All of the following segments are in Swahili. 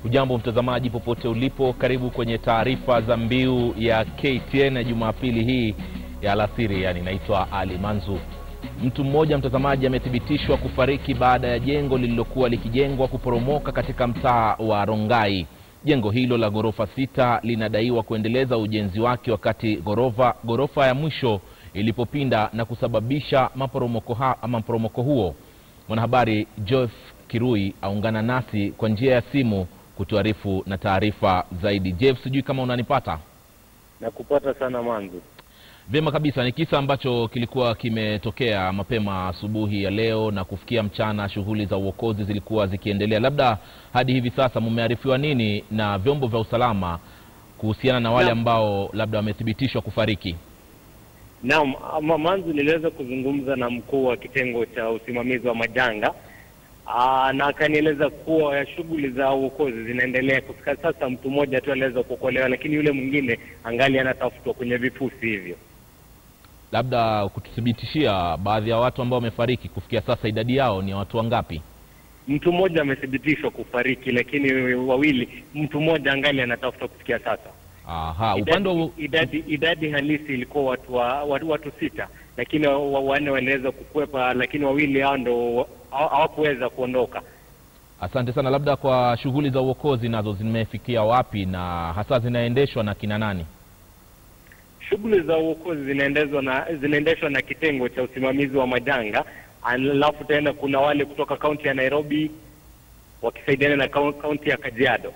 Hujambo mtazamaji popote ulipo, karibu kwenye taarifa za mbiu ya KTN ya Jumapili hii ya alasiri. Yani, naitwa Ali Manzu. Mtu mmoja mtazamaji amethibitishwa kufariki baada ya jengo lililokuwa likijengwa kuporomoka katika mtaa wa Rongai. Jengo hilo la ghorofa sita linadaiwa kuendeleza ujenzi wake wakati ghorofa ghorofa ya mwisho ilipopinda na kusababisha maporomoko, ha, maporomoko huo. Mwanahabari Joef Kirui aungana nasi kwa njia ya simu kutuarifu na taarifa zaidi. Jeff, sijui kama unanipata? Nakupata sana Manzu. Vyema kabisa. Ni kisa ambacho kilikuwa kimetokea mapema asubuhi ya leo na kufikia mchana, shughuli za uokozi zilikuwa zikiendelea. Labda hadi hivi sasa mmearifiwa nini na vyombo vya usalama kuhusiana na wale Naam. ambao labda wamethibitishwa kufariki? Naam, ama Manzu, niliweza kuzungumza na mkuu wa kitengo cha usimamizi wa majanga Aa, na akanieleza kuwa shughuli za uokozi zinaendelea. Kufika sasa mtu mmoja tu aliweza kuokolewa, lakini yule mwingine angali anatafutwa kwenye vifusi hivyo. Labda kututhibitishia baadhi ya watu ambao wamefariki kufikia sasa, idadi yao ni watu wangapi? Mtu mmoja amethibitishwa kufariki, lakini wawili, mtu mmoja angali anatafutwa kufikia sasa. Aha, upande wa Idadi, idadi, idadi halisi ilikuwa watu, wa, watu, watu sita, lakini wa- wa- wanne waliweza kukwepa, lakini wawili hao ndo hawa- hawakuweza kuondoka. Asante sana. Labda kwa shughuli za uokozi nazo zimefikia wapi na hasa zinaendeshwa na kina nani? Shughuli za uokozi zinaendeshwa na zinaendeshwa na kitengo cha usimamizi wa majanga, alafu tena kuna wale kutoka kaunti ya Nairobi wakisaidiana na kau- kaunti ya Kajiado.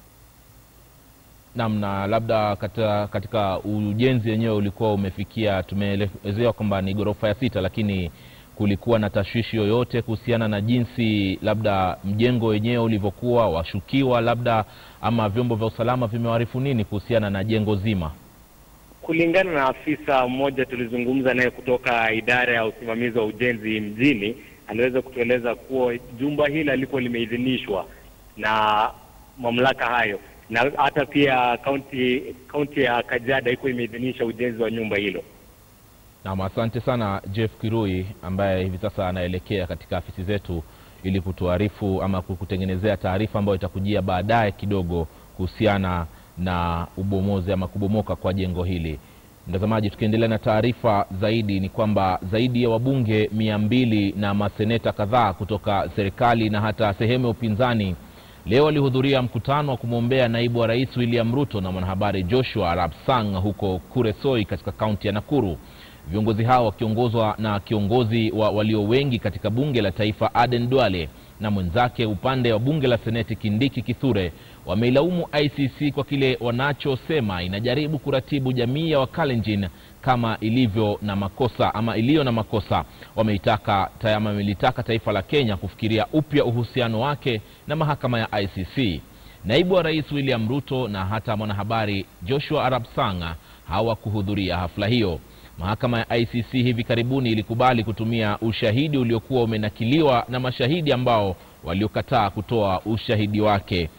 Naam, na labda katika, katika ujenzi wenyewe ulikuwa umefikia, tumeelezewa kwamba ni ghorofa ya sita, lakini kulikuwa na tashwishi yoyote kuhusiana na jinsi labda mjengo wenyewe ulivyokuwa, washukiwa labda ama vyombo vya usalama vimewarifu nini kuhusiana na jengo zima? Kulingana na afisa mmoja tulizungumza naye kutoka idara ya usimamizi wa ujenzi mjini, aliweza kutueleza kuwa jumba hili alikuwa limeidhinishwa na mamlaka hayo, na hata pia kaunti kaunti ya Kajiado iko imeidhinisha ujenzi wa nyumba hilo. Naam, asante sana Jeff Kirui ambaye hivi sasa anaelekea katika afisi zetu ili kutuarifu ama kukutengenezea taarifa ambayo itakujia baadaye kidogo kuhusiana na ubomozi ama kubomoka kwa jengo hili. Mtazamaji, tukiendelea na taarifa zaidi ni kwamba zaidi ya wabunge mia mbili na maseneta kadhaa kutoka serikali na hata sehemu ya upinzani leo walihudhuria mkutano wa kumwombea naibu wa rais William Ruto na mwanahabari Joshua Rapsang huko Kuresoi katika kaunti ya Nakuru. Viongozi hao wakiongozwa na kiongozi wa walio wengi katika bunge la taifa Aden Duale na mwenzake upande wa bunge la seneti Kindiki Kithure wameilaumu ICC kwa kile wanachosema inajaribu kuratibu jamii ya Wakalenjin kama ilivyo na makosa ama iliyo na makosa. Wameitaka tayama wamelitaka taifa la Kenya kufikiria upya uhusiano wake na mahakama ya ICC. Naibu wa rais William Ruto na hata mwanahabari Joshua Arap Sang hawakuhudhuria hafla hiyo. Mahakama ya ICC hivi karibuni ilikubali kutumia ushahidi uliokuwa umenakiliwa na mashahidi ambao waliokataa kutoa ushahidi wake.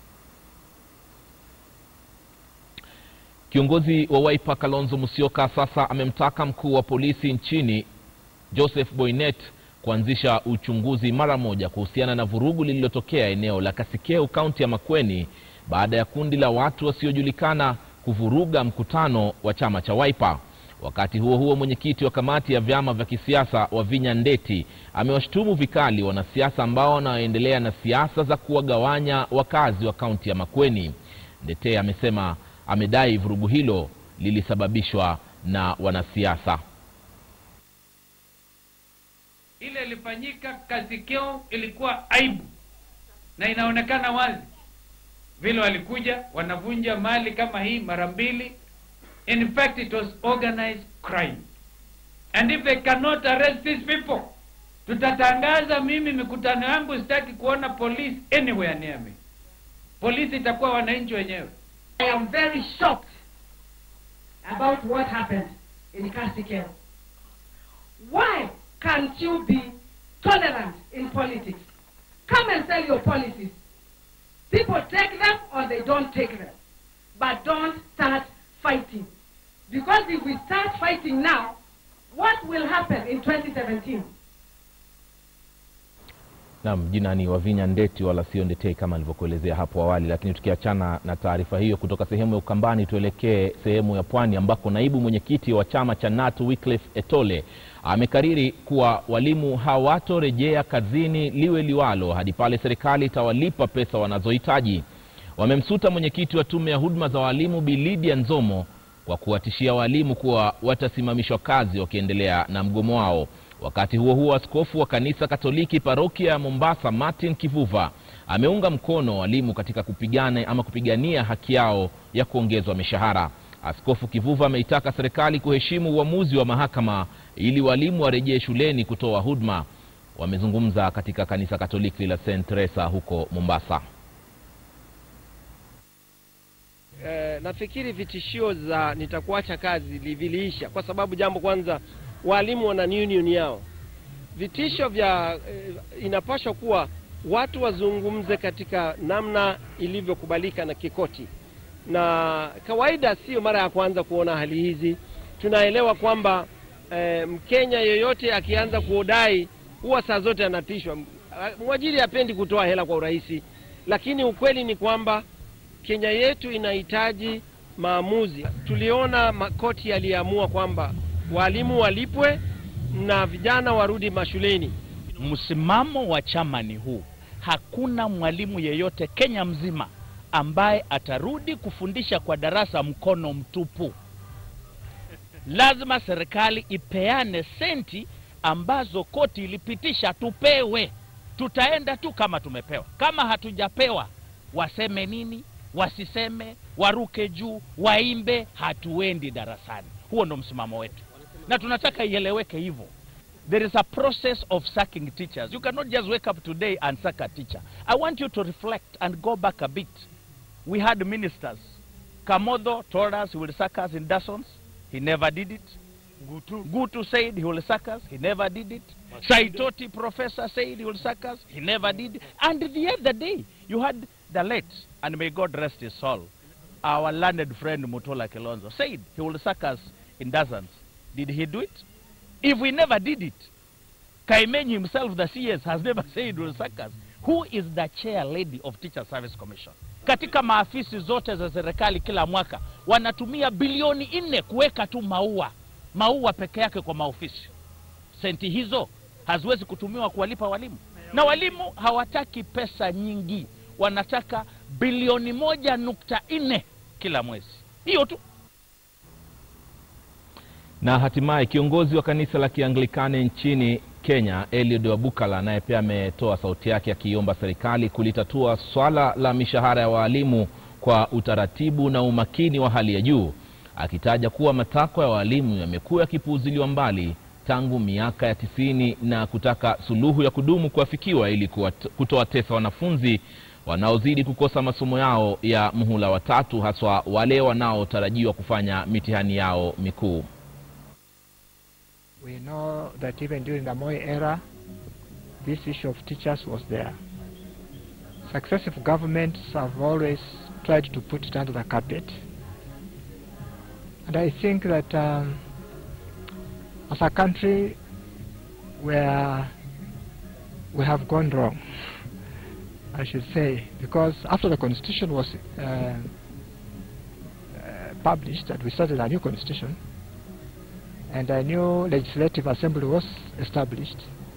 Kiongozi wa Wiper Kalonzo Musyoka sasa amemtaka mkuu wa polisi nchini Joseph Boynet kuanzisha uchunguzi mara moja kuhusiana na vurugu lililotokea eneo la Kasikeu, kaunti ya Makueni baada ya kundi la watu wasiojulikana kuvuruga mkutano wa chama cha Wiper. Wakati huo huo, mwenyekiti wa kamati ya vyama vya kisiasa Wavinya Ndeti amewashutumu vikali wanasiasa ambao wanaoendelea na siasa za kuwagawanya wakazi wa kaunti ya Makueni. Ndete amesema amedai vurugu hilo lilisababishwa na wanasiasa. ile ilifanyika Kasikeo ilikuwa aibu na inaonekana wazi vile walikuja wanavunja mali kama hii mara mbili. In fact it was organized crime and if they cannot arrest these people, tutatangaza mimi mikutano yangu sitaki kuona police anywhere near me. Polisi itakuwa wananchi wenyewe. I am very shocked about what happened in Kasikeo. Why can't you be tolerant in politics? Come and sell your policies. People take them or they don't take them. But don't start fighting. Because if we start fighting now, what will happen in 2017? Naam, jina ni Wavinya Ndeti wala sio Ndetei kama nilivyokuelezea hapo awali. Lakini tukiachana na taarifa hiyo kutoka sehemu ya Ukambani, tuelekee sehemu ya Pwani ambako naibu mwenyekiti wa chama cha NATU Wycliffe Etole amekariri kuwa walimu hawatorejea kazini liwe liwalo hadi pale serikali itawalipa pesa wanazohitaji. Wamemsuta mwenyekiti wa tume ya huduma za walimu Bi Lydia Nzomo kwa kuwatishia walimu kuwa watasimamishwa kazi wakiendelea na mgomo wao. Wakati huo huo, askofu wa kanisa Katoliki parokia ya Mombasa Martin Kivuva ameunga mkono walimu katika kupigana ama kupigania haki yao ya kuongezwa mishahara. Askofu Kivuva ameitaka serikali kuheshimu uamuzi wa mahakama ili walimu warejee shuleni kutoa huduma. Wamezungumza katika kanisa Katoliki la St Teresa huko Mombasa. Eh, nafikiri vitishio za nitakuacha kazi li- viliisha kwa sababu jambo kwanza, walimu wana union yao. Vitisho vya eh, inapaswa kuwa watu wazungumze katika namna ilivyokubalika na kikoti, na kawaida sio mara ya kwanza kuona hali hizi. Tunaelewa kwamba eh, Mkenya yoyote akianza kuodai huwa saa zote anatishwa. Mwajiri hapendi kutoa hela kwa urahisi, lakini ukweli ni kwamba Kenya yetu inahitaji maamuzi. Tuliona makoti yaliamua kwamba walimu walipwe na vijana warudi mashuleni. Msimamo wa chama ni huu: hakuna mwalimu yeyote Kenya mzima ambaye atarudi kufundisha kwa darasa mkono mtupu. Lazima serikali ipeane senti ambazo koti ilipitisha tupewe. Tutaenda tu kama tumepewa. Kama hatujapewa, waseme nini? Wasiseme, waruke juu, waimbe, hatuendi darasani. Huo ndo msimamo wetu, na tunataka ieleweke hivyo. There is a process of sacking teachers. You cannot just wake up today and sack a teacher. I want you to reflect and go back a bit. We had ministers. Kamodho told us he will sack us in Dawson's. He never did it. Gutu. Gutu said he will sack us. He never did it. Saitoti professor said he will sack us. He never did. And the other day, you had the late, and may God rest his soul, our learned friend Mutola Kilonzo said he will sack us in dozens. Did he do it? If we never did it, Kaimenyi himself, the CS, has never said he will sack us. Who is the chair lady of Teacher Service Commission? Katika maafisi zote za serikali kila mwaka wanatumia bilioni nne kuweka tu maua maua peke yake kwa maofisi. Senti hizo haziwezi kutumiwa kuwalipa walimu, na walimu hawataki pesa nyingi, wanataka bilioni moja nukta nne kila mwezi, hiyo tu. Na hatimaye kiongozi wa kanisa la Kianglikani nchini Kenya Eliud Wabukala naye pia ametoa sauti yake akiomba serikali kulitatua swala la mishahara ya waalimu kwa utaratibu na umakini wa hali ya juu, akitaja kuwa matakwa ya waalimu yamekuwa yakipuuziliwa mbali tangu miaka ya tisini na kutaka suluhu ya kudumu kuafikiwa ili kuwat- kutowatesa wanafunzi wanaozidi kukosa masomo yao ya muhula wa tatu, haswa wale wanaotarajiwa kufanya mitihani yao mikuu. We know that even during the Moi era, this issue of teachers was there. Successive governments have always tried to put it under the carpet. And I think that um, as a country, where we have gone wrong, I should say, because after the constitution was uh, uh, published and we started a new constitution, and a new legislative assembly was established,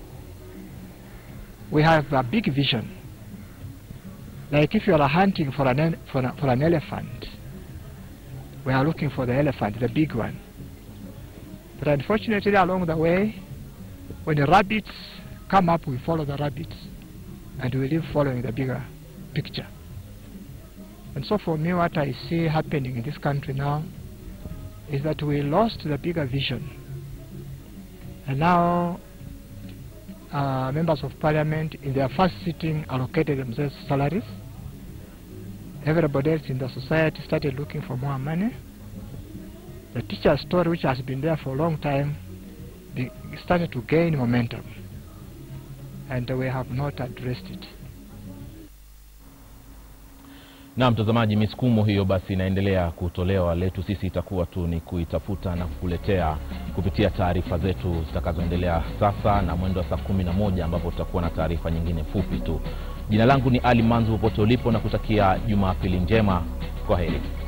we have a big vision. Like if you are hunting for an, el- for, a, for an elephant, we are looking for the elephant, the big one. But unfortunately, along the way, when the rabbits come up, we follow the rabbits, and we live following the bigger picture. And so for me, what I see happening in this country now is that we lost the bigger vision. And now uh, members of parliament in their first sitting allocated themselves salaries. Everybody else in the society started looking for more money. The teacher story, which has been there for a long time, be, started to gain momentum. And we have not addressed it. na mtazamaji, misukumo hiyo basi inaendelea kutolewa. Letu sisi itakuwa tu ni kuitafuta na kukuletea kupitia taarifa zetu zitakazoendelea sasa na mwendo wa saa kumi na moja ambapo tutakuwa na taarifa nyingine fupi tu. Jina langu ni Ali Manzu, popote ulipo na kutakia Jumapili njema. Kwa heri.